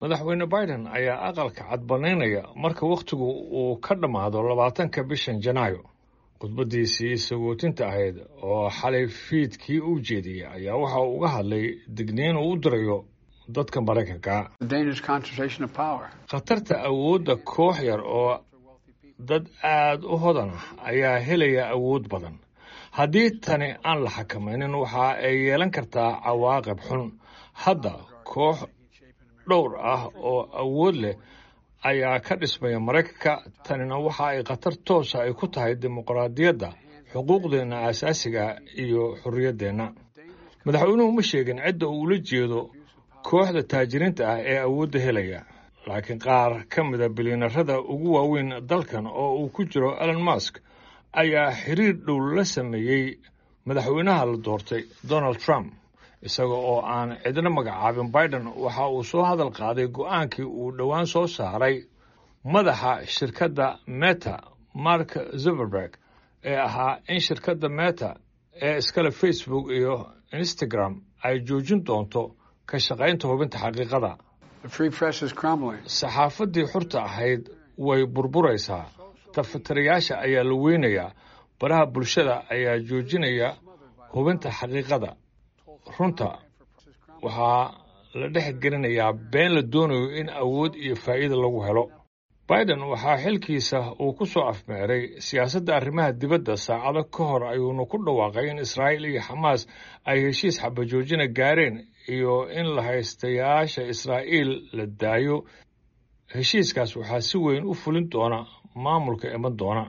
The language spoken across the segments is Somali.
madaxweyne biden ayaa aqalka cadbanaynaya marka wakhtigu uu ka dhammaado labaatanka bishan janaayo khudbaddiisii sagootinta ahayd oo xalay fiidkii u jeediyey ayaa waxa uu uga hadlay digniin uu u dirayo dadka maraykanka khatarta awoodda koox yar oo dad aad u hodan ah ayaa helaya awood badan haddii tani aan la xakamaynin waxa ay yeelan kartaa cawaaqib xun hadda koox dhowr ah oo awood leh ayaa ka dhismaya maraykanka tanina waxa ay khatar toosa ay ku tahay dimuqraadiyadda xuquuqdeenna aasaasiga iyo xorriyaddeenna madaxweynuhu ma sheegin cidda uu ula jeedo kooxda taajiriinta ah ee awoodda helaya laakiin qaar ka mida bilyanarada ugu waaweyn dalkan oo uu ku jiro elon musk ayaa xiriir dhow la sameeyey madaxweynaha la doortay donald trump isaga oo aan cidna magacaabin biden waxa uu soo hadal qaaday go'aankii uu dhowaan soo saaray madaxa shirkadda meta mark zuberberg ee ahaa in shirkadda meta ee iskale facebook iyo instagram ay joojin doonto ka shaqaynta hubinta xaqiiqada saxaafaddii xurta ahayd way burburaysaa tafatirayaasha ayaa la weynayaa baraha bulshada ayaa joojinaya hubinta xaqiiqada runta waxaa la dhex gelinayaa been la doonayo in awood iyo faa'iida lagu helo biden waxaa xilkiisa uu ku soo afmeeray siyaasadda arrimaha dibadda saacado ka hor ayuuna ku dhawaaqay in israa'iil iyo xamaas ay heshiis xabajoojina gaareen iyo in la haystayaasha israa'iil la daayo heshiiskaas waxaa si weyn u fulin doona maamulka iman doona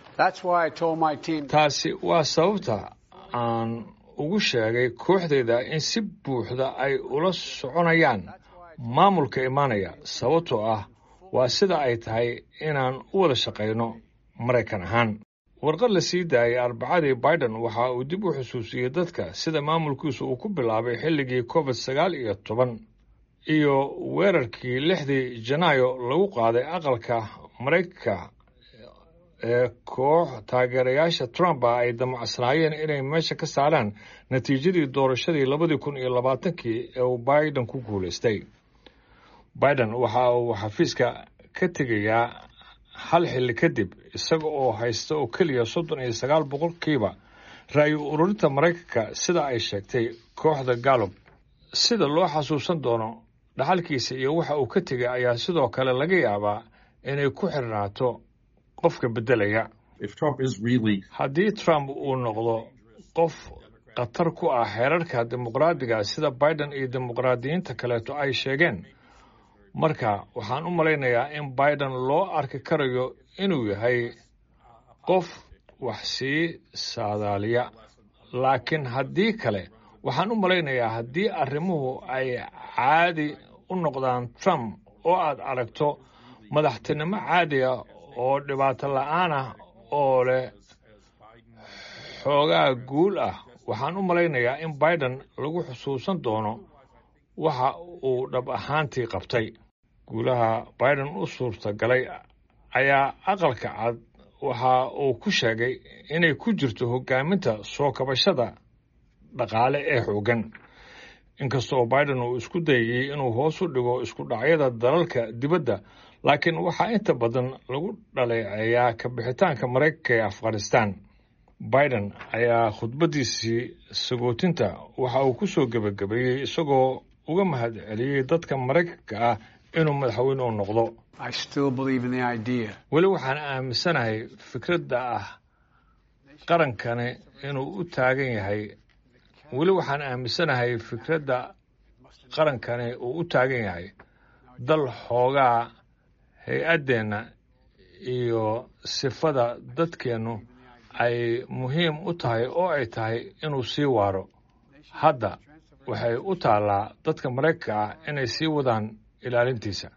taasi waa sababta aan ugu sheegay kooxdayda in si buuxda ay ula soconayaan maamulka imaanaya sababtoo ah waa sida ay tahay inaan u wada shaqayno maraykan ahaan warqad la sii daayay arbacadii biden waxa uu dib u xusuusiyey dadka sida maamulkiisu uu ku bilaabay xilligii covid sagaal iyo toban iyo weerarkii lixdii janaayo lagu qaaday aqalka maraykanka ee koox taageerayaasha trump ah ay damacsanaayeen inay meesha ka saaraan natiijadii doorashadii labadii kun iyo labaatankii ee uu biden ku guulaystay biden waxa uu xafiiska ka tegayaa hal xilli kadib isaga oo haysta oo keliya soddon iyo sagaal boqolkiiba ra'yi ururinta maraykanka sida ay sheegtay kooxda gallup sida loo xasuusan doono dhaxalkiisa iyo waxa uu ka tegay ayaa sidoo kale laga yaabaa inay ku xirnaato qofka beddelaya haddii trump uu noqdo qof khatar ku ah xeerarka dimuqraadiga sida biden iyo dimuqraadiyiinta kaleeto ay sheegeen marka waxaan u malaynayaa in biden loo arki karayo inuu yahay qof wax sii saadaaliya laakiin haddii kale waxaan u malaynayaa haddii arrimuhu ay caadi u noqdaan trump oo aad aragto madaxtinimo caadi ah oo dhibaato la'aan ah oo leh xoogaa guul ah waxaan u malaynayaa in biden lagu xusuusan doono waxa uu dhab ahaantii qabtay guulaha biden u suurtagalay ayaa aqalka cad waxa uu ku sheegay inay ku jirto hoggaaminta soo kabashada dhaqaale ee xooggan inkasta oo biden uu isku dayayey inuu hoos u dhigo isku dhacyada dalalka dibadda laakiin waxaa inta badan lagu dhaleeceeyaa ka bixitaanka maraykanka ee afghanistan biden ayaa khudbaddiisii sagootinta waxa uu ku soo gebagabeeyey isagoo uga mahad celiyey dadka maraykanka ah inuu madaxweyne u noqdo weli waxaan aaminsanahay fikradda ah qarankani inuu u taagan yahay weli waxaan aaminsanahay fikradda qarankani uu u taagan yahay dal xoogaa hay-addeenna iyo sifada dadkeennu ay muhiim u tahay oo ay tahay inuu sii waaro hadda waxay u taallaa dadka maraykanka ah inay sii wadaan ilaalintiisa